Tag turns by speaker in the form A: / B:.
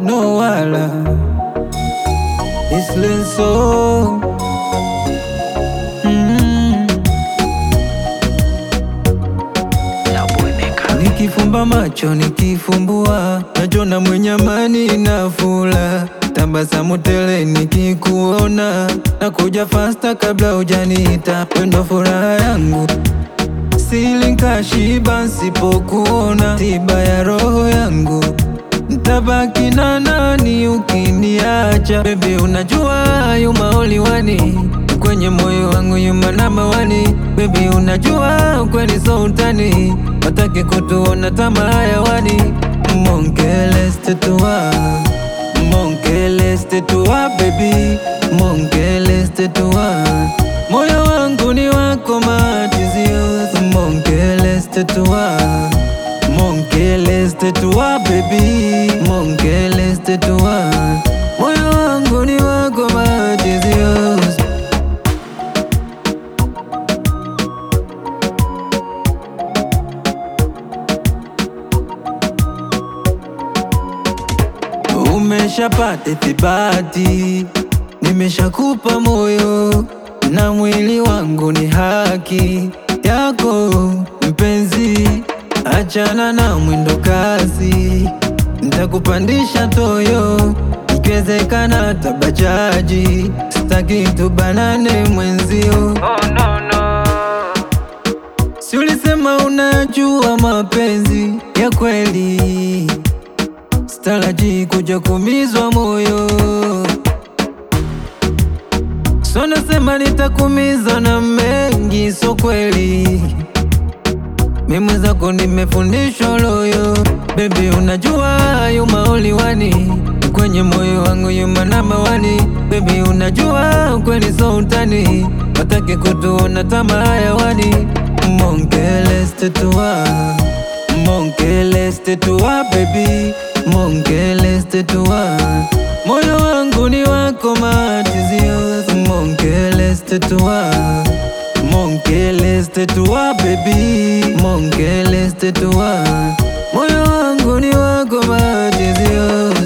A: no wala islenso mm. Nikifumba macho nikifumbua, najona mwenye amani na fula, tabasamu tele nikikuona, nakuja fasta kabla hujaniita, wendo furaha yangu sili nkashiba nsipokuona, tiba ya roho yangu ntabaki na nani ukiniacha? Baby, unajua yuma oliwani kwenye moyo wangu yuma namba wani. Baby, unajua kweli so utani, wataki kutuona tamaa hayawani. Monkeles tetua, monkeles tetua baby, monkeles tetua moyo wangu ni wako matizio, monkeles tetua Monkeles tetua baby, monkeles tetua moyo wangu ni wako matizio Umeshapata ithibati, nimeshakupa moyo na mwili wangu ni haki yako mpenzi, achana na mwendo kasi, nitakupandisha toyo, ikiwezekana tabajaji, sitaki tubanane mwenzio. Oh, no, no. Si ulisema unajua mapenzi ya kweli, staraji kuja kumizwa moyo So nasema nitakumiza na mengi, so kweli mimi zako nimefundishwa loyo. Baby, unajua yuma oliwani kwenye moyo wangu yuma namba wani. Baby, unajua kweli so utani, wataki kutuona tamaa hayawani. Monkeles tetua, monkeles tetua baby, monkeles tetua moyo wangu ni wako matizio, monkeles tetua, monkeles tetua baby, monkeles tetua moyo wangu ni wako matizio